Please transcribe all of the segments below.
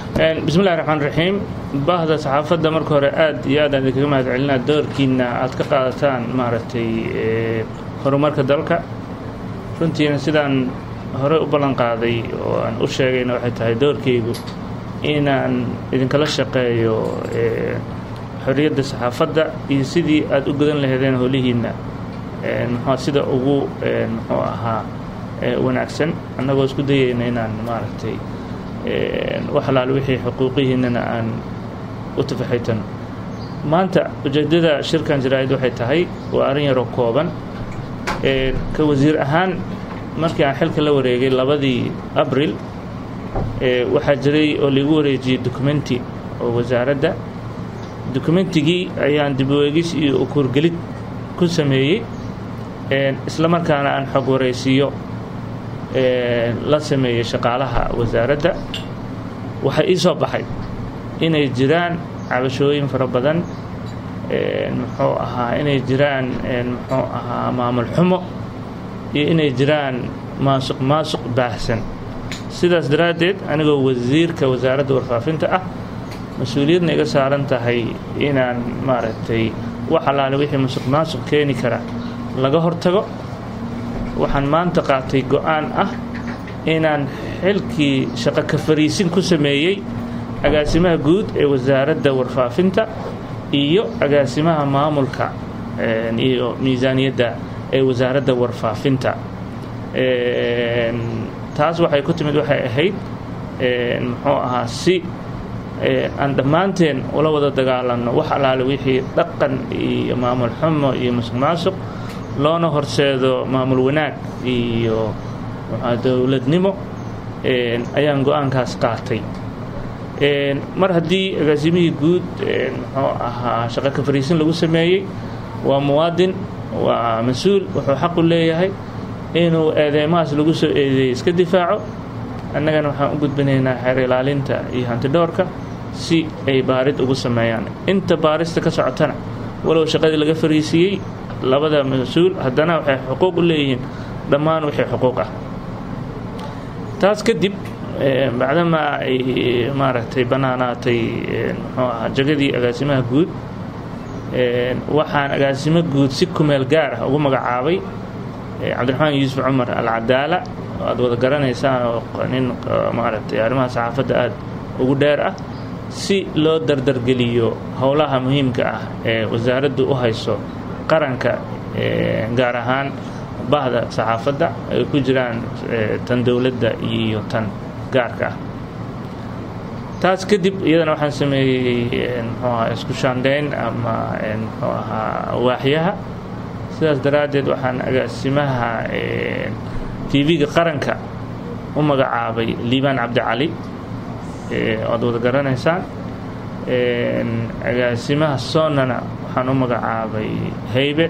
bismillahi raxmaan raxiim baahda saxaafadda marka hore aad iyo aad aan idinkaga mahad celinaa doorkiina aad ka qaadataan maaragtay horumarka dalka runtiina sidaan hore u ballan qaaday oo aan u sheegayna waxay tahay doorkaygu inaan idinkala shaqeeyo xorriyadda saxaafadda iyo sidii aad u gudan laheedeen howlihiinna muxua sida ugu muxuu ahaa wanaagsan annagoo isku dayayna inaan maaragtay wax alaal wixii xuquuqihiinnana aan u tafaxaytano maanta ujeeddada shirkan jaraa'id waxay tahay waa arrin yaroo kooban ka wasiir ahaan markii aan xilka la wareegay labadii abril waxaa jiray oo laigu wareejiyey documenti oo wasaaradda documentigii ayaan dib ueegis iyo ukuurgelid ku sameeyey isla markaana aan xog waraysiiyo la sameeyey shaqaalaha wasaaradda waxaa ii soo baxay inay jiraan cabashooyin fara badan muxuu ahaa inay jiraan muxuu ahaa maamul xumo iyo inay jiraan maasuq maasuq baahsan sidaas daraaddeed anigoo wasiirka wasaaradda warfaafinta ah mas-uuliyadna iga saaran tahay inaan maaragtay wax allaale wixii masuq maasuq keeni kara laga hortago waxaan maanta qaatay go-aan ah inaan xilkii shaqo ka fariisin ku sameeyey agaasimaha guud ee wasaaradda warfaafinta iyo agaasimaha maamulka iyo miisaaniyadda ee wasaaradda warfaafinta taas waxay ku timid waxay ahayd muxuu ahaa si aan dhammaanteen ula wada dagaalanno wax allaale wixii dhaqan iyo maamul xumo iyo masuq maasuq loona horseedo maamul wanaag iyo dowladnimo ayaan go-aankaas qaatay mar haddii agaasimihii guud muxuu ahaa shaqo ka fariisin lagu sameeyey waa muwaadin waa mas-uul wuxuu xaqu leeyahay inuu eedeymahaas lagu soo eedeeyey iska difaaco annagana waxaan u gudbinaynaa xeer ilaalinta iyo hantidhoorka si ay baarid ugu sameeyaan inta baarista ka socotana walow shaqadii laga fariisiiyey labada mas-uul haddana waxay xuquuq u leeyihiin dhammaan wixii xuquuq ah taas kadib bacdamaa ay maaragtay bannaanaatay muxuu ahaa jagadii agaasimaha guud waxaan agaasimo guud si kumeel gaar ah ugu magacaabay cabdiraxmaan yuusuf cumar alcadaala oo aad wada garanaysaan oo nin maaragtay arrimaha saxaafadda aad ugu dheer ah si loo dardargeliyo howlaha muhiimka ah ee wasaaraddu u hayso qaranka gaar ahaan bahda saxaafadda ay ku jiraan tan dowladda iyo tan gaarka ah taas kadib iyadana waxaan sameeyey muxuu ahaa isku shaandhayn ama muxuu ahaa waaxyaha sidaas daraaddeed waxaan agaasimaha tv-ga qaranka u magacaabay liibaan cabdicali oad wada garanaysaan agaasimaha soonana waxaan u magacaabay haybe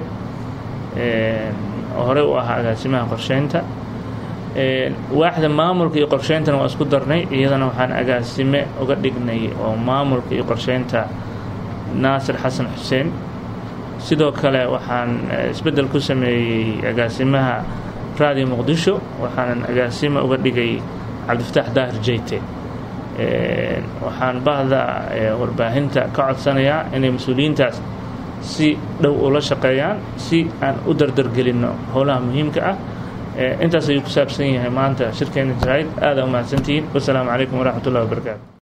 oo horey u ahaa agaasimaha qorsheynta waaxda maamulka iyo qorsheyntana waa isku darnay iyadana waxaan agaasime uga dhignay oo maamulka iyo qorsheynta naasir xasan xuseen sidoo kale waxaan isbeddel ku sameeyey agaasimaha raadiyo muqdisho waxaanan agaasime uga dhigay cabdifataax daahir jeyte waxaan bahda warbaahinta ka codsanayaa inay mas-uuliyiintaas si dhow ula shaqeeyaan si aan u dardargelinno howlaha muhiimka ah intaas ayuu ku saabsan yahay maanta shirkeena jaraa'id aada u mahadsantihiin wasalaamu calaykum waraxmat ullahi wabarakaatu